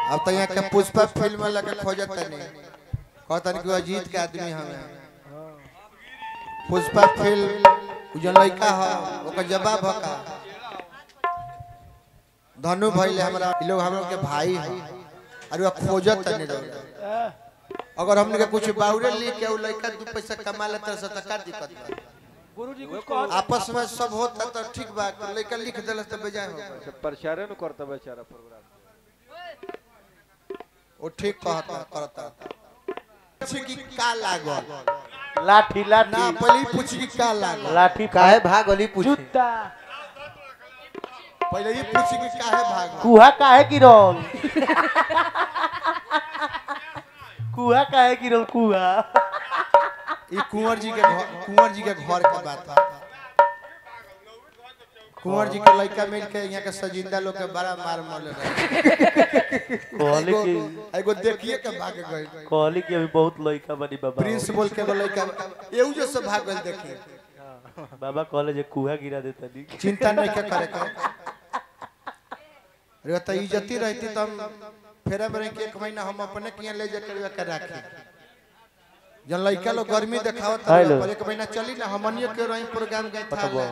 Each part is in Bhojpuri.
अब तो यहाँ के पुष्पा फिल्म में लगे खोजत नहीं कहतन कि अजीत के आदमी हमें पुष्पा फिल्म उ जन लड़का ह ओकर जवाब ह का धनु भइले हमरा इ लोग हम लोग के भाई है और वो खोजत नहीं रहो अगर हमने के कुछ बाउरे ली के उ लड़का दू पैसा कमा लेता से त का दिक्कत बा गुरुजी कुछ कह आपस में सब होता तो ठीक बा लड़का लिख देलस तो बेजाय हो प्रचारे न करता बेचारा प्रोग्राम वो ठीक कहता करता पूछी कि का लागल लाठी ना लाठी पहले ही पूछी कि का लागल लाठी काहे भाग गली पूछी जूता पहले ही पूछी कि काहे भागल कुहा काहे गिरल कुहा काहे गिरल कुहा ये कुंवर जी के घर कुंवर जी के घर के बात है कुंवर जी के लड़का मिल के यहाँ के सजिंदा लोग के बड़ा मार मल रहे कहली कि एगो देखिए के भाग गए कहली कि अभी बहुत लड़का बनी बाबा प्रिंस बोल के एगो लड़का एहू जो सब भाग गए देखिए बाबा कहले जे कुहा गिरा देता नी चिंता नहीं के करे के रे तो इज्जती रहती तो हम फेरा में रह के एक महीना हम अपने किया ले जाकर के राखे जन लड़का लोग गर्मी देखावत हेलो। पर एक महीना चली ना हमनियो के रही प्रोग्राम गए था बतबो।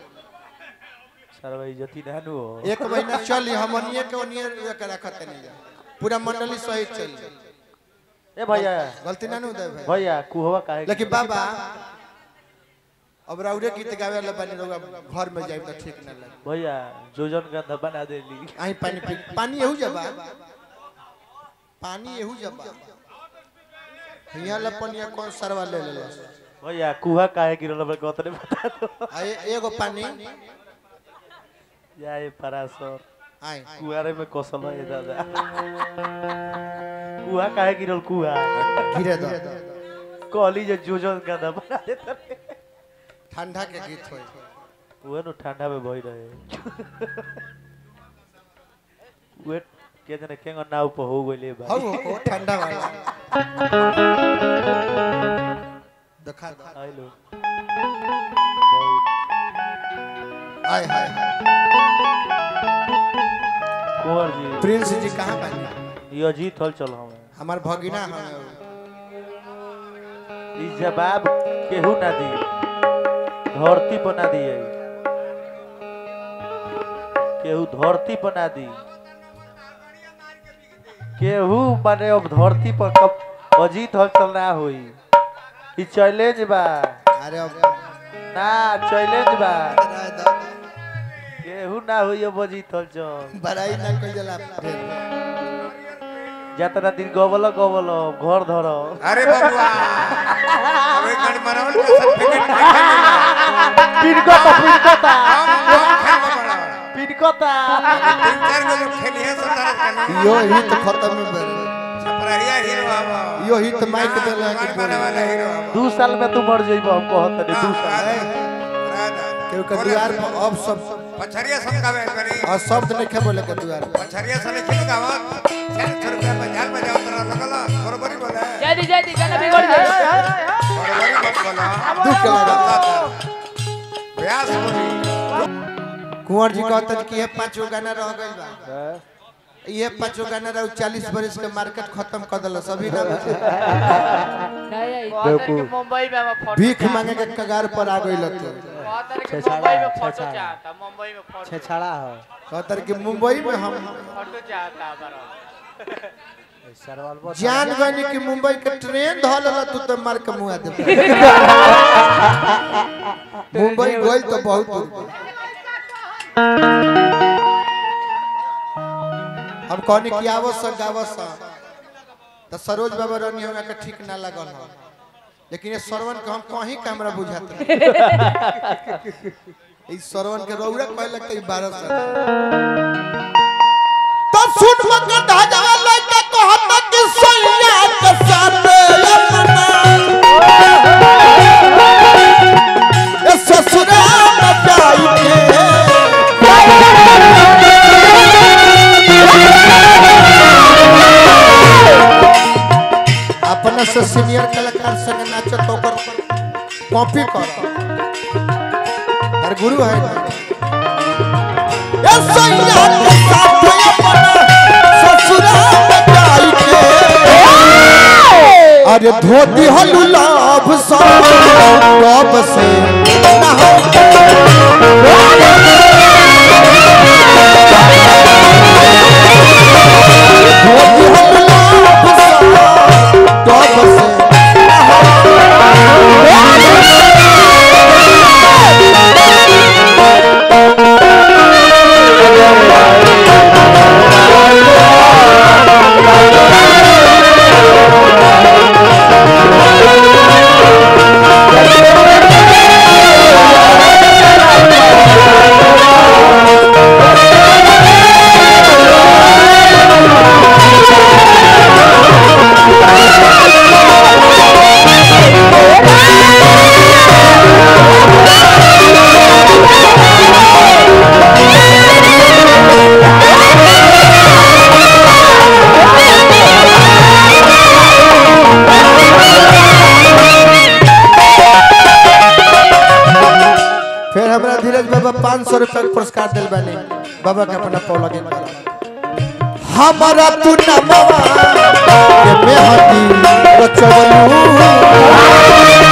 सारा इज्जती ना नु हो एक महीना चली हमनिए के ओनिए के रखत नहीं जा पूरा मंडली सहित चली ए भैया गलती ना नु दे भाई भैया कुहवा काहे लेकिन बाबा अब राउरे गीत गावे वाला बनी रहुआ घर में जाए तो ठीक ना लगे भैया जोजन गंधा बना देली आई पानी पी पानी एहू जबा पानी एहू जबा हिया लपनिया कौन सरवा ले ले भैया कुहा काहे गिरल हमरा कतरे बता दो आ ए- एगो पानी या ए परासर आई कुआरे में कौशल है दादा कुहा काहे गिरल कुहा गिरे दो कहली जे जोजन गंधा बना देता ठंडा के गीत होई उहे नु ठंडा में भई रहे उहे के जने केंगो नाव पर हो गइले हो भाई हो ठंडा वाला दिखा दो आइलो बहुत आय हाय कुंवर जी प्रिंस जी कहाँ बानी ये अजीत हल चल हमें हमार भगिना हमें ई जवाब केहू ना दी धरती पर ना दिए केहू धरती पर ना दी केहू माने अब धरती पर कब अजीत हल चल ना होई ई चैलेंज बा अरे अब ना चैलेंज बा राय दो केहू ना होई अब अजीत हल चल बड़ाई ना कोई जला जतना दिन गवल गवल घर धर अरे बबुआ अबे गण मरावल का सर्टिफिकेट पिनकता पिनकता हम हम खेल में बड़ा पिनकता तीन चार गो जो खेली है सब तरह का यो हित खत्म में बन छपराहिया हीरो आवा यो हित माइक देला कि मार मारे वाला हीरो आवा दू साल में तू मर जइबो हम कहत नहीं दू साल केहू के द्वार पर अब सब पछरिया सब गावे करी और शब्द नहीं खे बोले के द्वार पर पछरिया सब खेल गावत चार सौ रुपया बाजार में जाओ तरह लगला बरोबरी बोले जल्दी जल्दी गाना बिगड़ जाए बरोबरी मत बोला दुख लगा व्यास बोली कुंवर जी कहतन कि ये पांचो गाना रह गइल बा ये पांचो गाना रह 40 बरस के मार्केट खत्म कर देला सभी ना नहीं मुंबई में हम फोटो भीख मांगे के कगार पर आ गइल तो मुंबई में फोटो चाहता मुंबई में फोटो छेछाड़ा हो कहतर कि मुंबई में हम फोटो चाहता हमारा सरवाल जान गनी कि मुंबई के ट्रेन धल ल तू तो मार के मुआ दे मुंबई गइल तो बहुत दूर बा। हम कहनी कि आवस गावस तो सरोज बाबा रानी हमरा के ठीक ना लगल हो लेकिन ये श्रवण के हम कहीं का हमरा बुझात ई श्रवण के रौरा कहलक त ई 12 साल तो सुन मत धाजा लइका कहत कि सैया के साथ अपना ए ससुराल जाई के अपना से सीनियर कलाकार संग नाचत ओकर कॉपी कर हर गुरु है ए सैया के साथ अपना ससुराल अरे धोती हलू लाभ सा कब से ना हो धोती हलू लाभ सा कब से ना हो फिर हमरा धीरज बाबा पाँच सौ रुपया के पुरस्कार दिल बानी बाबा के अपना पौ लगे हमारा तू नमवा के मेहदी रचवलू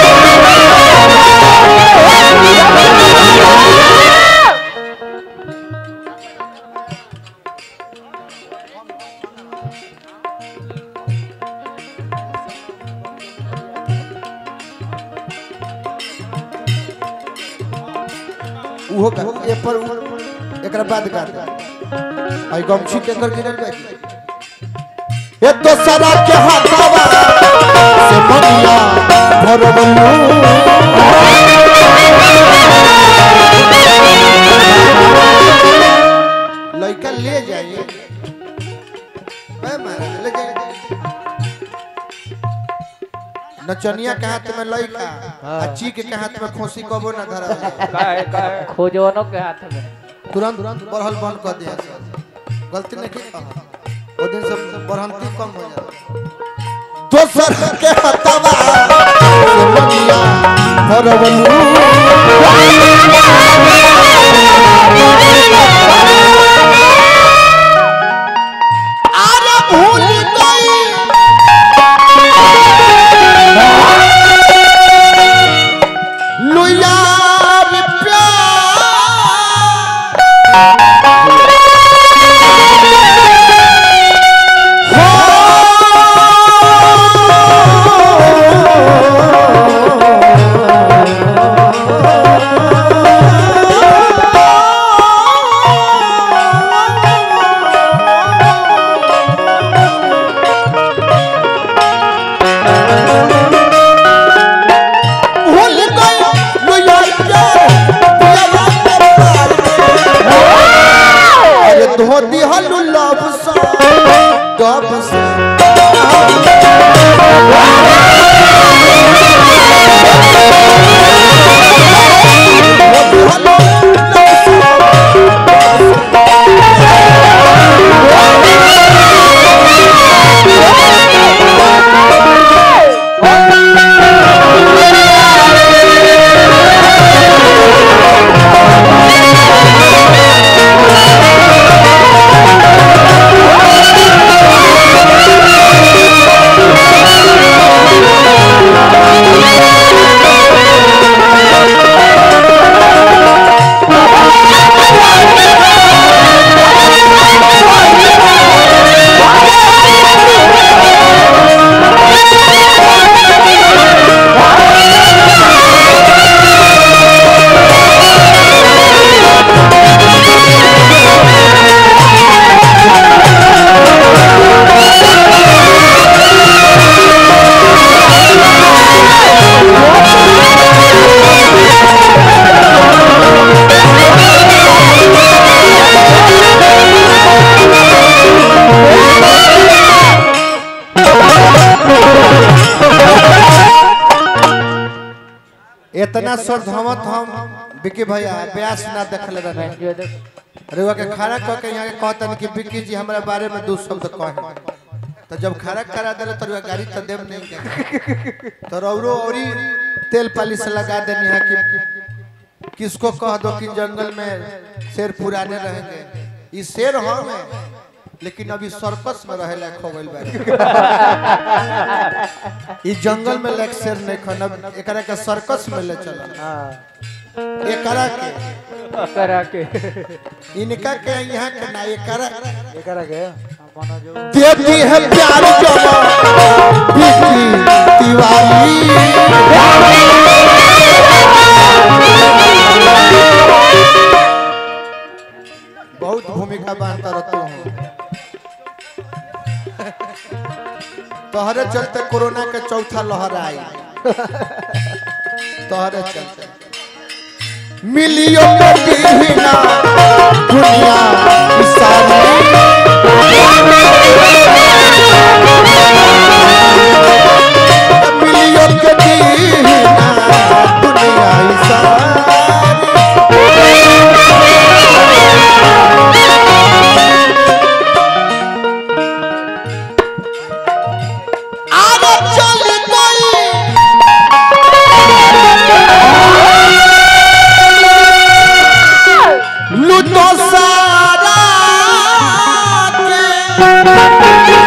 उहो का ए पर उ- एकरा बाद का आई गमछी के अंदर गिरल बा ए तो सदा के हाथवा से मनिया भरबलू लइका ले जाइए ए महाराज ले जाइए नचनिया के हाथ में लइका आ ची के हाथ में खोसी कबो ना धरा काहे काहे खोजवनों के हाथ में तुरंत तुरंत बढ़ल बंद कर दिया गलती नहीं की कहा। वो दिन से बढ़ंती कम हो जाए दोसर के हतवा से मनिया भरवलू अरे भूल गई लुया रे प्यार भूल गई लुया प्यार अरे धोती हलू लव सा गप से धोती हलू लव सा इतना श्रद्धावत हम विकी भैया ब्यास ना देखले रहे जो देख रुआ के खड़ा कह के यहाँ के कहतन कि विक्की जी हमरा बारे में दो शब्द कहे तो जब खड़ा करा दिले तो रुआ गाड़ी तो देव नहीं के तो रौरो औरी तेल पालिश लगा देनी है कि किसको कह दो कि जंगल में शेर पुराने रहेंगे ये शेर हम है लेकिन अभी सर्कस में रहे लायक हो गइल बा ई जंगल में लायक शेर नहीं खन अब एकरा के सर्कस में ले चल हाँ एकरा के करा के इनका के यहाँ के ना एकरा एकरा के देती है प्यार जमा बिकी तिवारी बहुत भूमिका बांधता रहता हूँ तोहरे चलते कोरोना के चौथा लहर आई तोहरे चलते मिलियो के दीना दुनिया की सारी मिलियो के दीना दुनिया की सारी आगे चल गई लूटो सारा के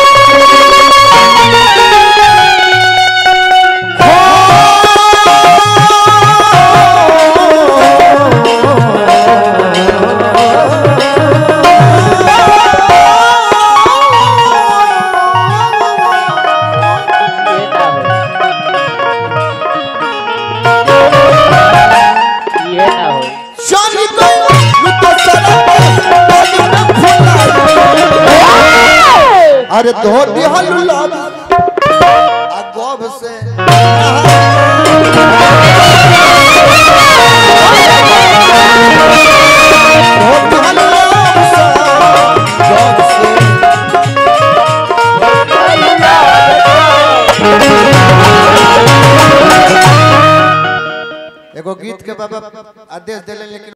ये ना हो चल गई लूटो सारा के पानी में फुला अरे धो दिहल लब आ गब से धो दिहल लब से गब से एगो गीत के बाबा आदेश दिले लेकिन